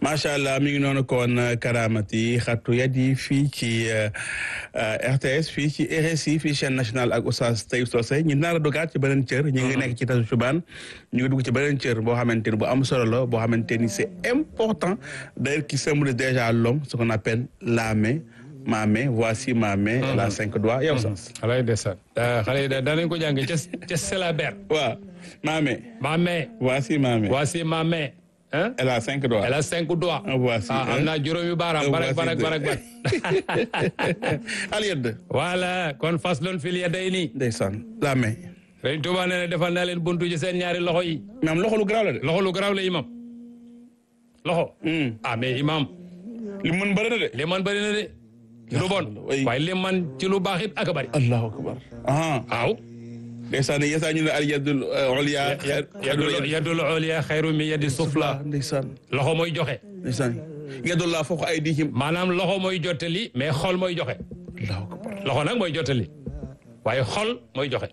macha allah mi ngi noonu kon karamati xatu yat yi fii ci RTS fii ci RSI fii chaîne nationale ak Oustaz Taib Socé ñu nar a dogaat ci beneen cër ñu ngi nekk ci tasu subaan ñu ngi dugg ci beneen cër boo xamante ni bu am solo la boo xamante ni c'est important d'ailleurs qui symbolise déjà l'homme ce qu'on appelle la main ma main voici ma main elle a cinq doigts yow sax xale yi ndeysaan xale yi daanañ ko jàng ca ca syllabaire waaw ma main ma main voici ma main voici ma main hein elle a cinq doigts elle a cinq doigts Un voici, ah am hein. naa juróomi baaraam Un barak voici barak deux. barak barak al yedd voilà kon fas loon fil ya day nii ndeysaan la main Sëriñ Tuubaa nee na defal naa leen buntu ci seen ñaari loxo yi mais am loxo lu garaaw la de loxo lu garaaw la imam loxo Hmm. ah mais imam li mën bëri na de li man bëri na de lu bon way. waaye li man ci lu baax it ak a bëri allahu akbar ah waaw ndeysaan yesaa ñu ne al yadul ulya yadul yadul ulya xayru min yadi sufla ndeysaan loxo mooy joxe ndeysaan yadul laa foofu ay diihim maanaam loxo mooy jottali mais xol mooy joxe allahu akbar loxo nag mooy jottali waaye xol mooy joxe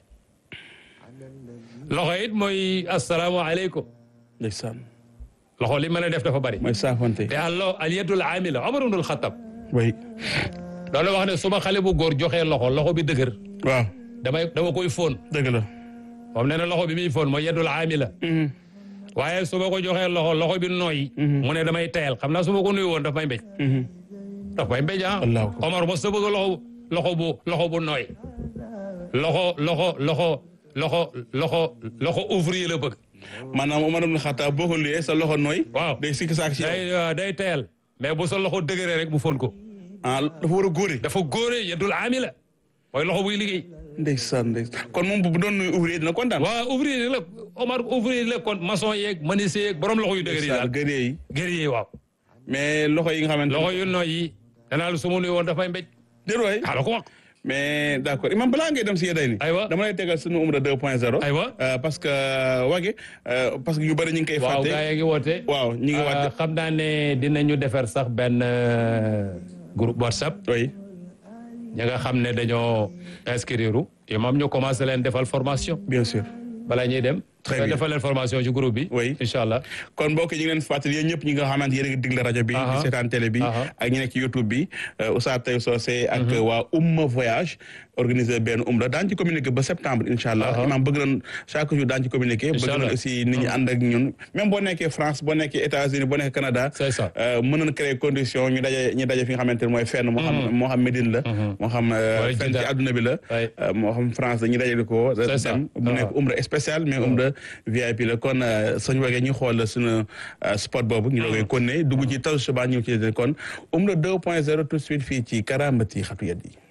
loxo it mooy asalaamaaleykum ndeysaan loxo li mën a def dafa bëri mooy saafante te allo al yadul amila Omar ibnul Xattab way doon na wax ne suma xale bu góor joxee loxo loxo bi dëgër waaw damay dama koy fóon dëgg la moom nee na loxo bi muy fóon mooy yadul amila waaye su ma ko joxee loxo loxo bi nooy mu ne damay tayal xam naa su ma ko nuyu woon daf may mbéj daf may mbéj ah Allahu akbar. Omar mos ta bëgg loxo loxo bu loxo bu nooy loxo loxo loxo loxo loxo loxo ouvrier la bëgg maanaam Omar ibn Khattab boo ko liyee sa loxo nooy waaw day sikki saak ci yow day waaw day tayal mais bu sa loxo dëgëree rek mu fóon ko ah dafa war a góore dafa góore yadul amila mooy loxo buy liggéey ndeysaan ndeysaan kon moom bu doon nuy ouvrier dina kontaan waaw ouvrier la Omar ouvrier la kon maçon yeeg menuisier yeeg borom loxo yu dëgër yi daal gëree yi guerrier waaw mais loxo yi nga xamante loxo yu nooy yi danaa la su ma nuyu woon dafay mbéj déet waay xala ko wax mais d' accord imam balaa ngay dem si yeday ni Aywa. dama lay tegal sunu umra 2 point 0 Aywa. parce que wage euh, parce que ñu bëri ñu ngi koy waaw fàtte gaa yi ngi woote waaw ñu ngi Ah, wàtte xam naa ne dinañu defar sax benn euh, groupe WhatsApp oui ñi nga xam ne dañoo inscrire imam ñu commencé leen defal formation bien sûr balaa ñuy dem Très nga bien. defal leen formation ci groupe bi Oui. incha allah kon mbokk yi ñu ngi leen fàttali yéen ñëpp ñi nga xamante yéen a ngi digle rajo bi Aha. di seetaan télé bi Aha. ak ñi nekk ci YouTube bi euh, Oustaz Taib Socé ak waa Umma Voyage organisé benn umra daan ci communiqué ba septembre incha allah Aha. imam bëgg nañ chaque jour daan ci communiqué bëgg Incha nañ allah. aussi nit ñi ànd ak ñun même boo nekkee France boo nekkee États-Unis boo nekkee Canada C'est ça. euh, mën nañ créer condition ñu daje ñu daje fi nga xamante ne mooy fenn moo xam moo xam Médine la moo xam euh, Wala fenn ci Jeddah. àdduna bi la Ouais. euh, moo xam France dañuy dajale ko C'est ça. dem mu nekk Ah. umra spécial mais umra VIP la kon suñu wagee ñu xool suñu euh, spot boobu ñu doogee kon ne dugg ci taw suba ñëw ci kon umra 2 point 0 tout de suite fii ci Karamati xatu yat yi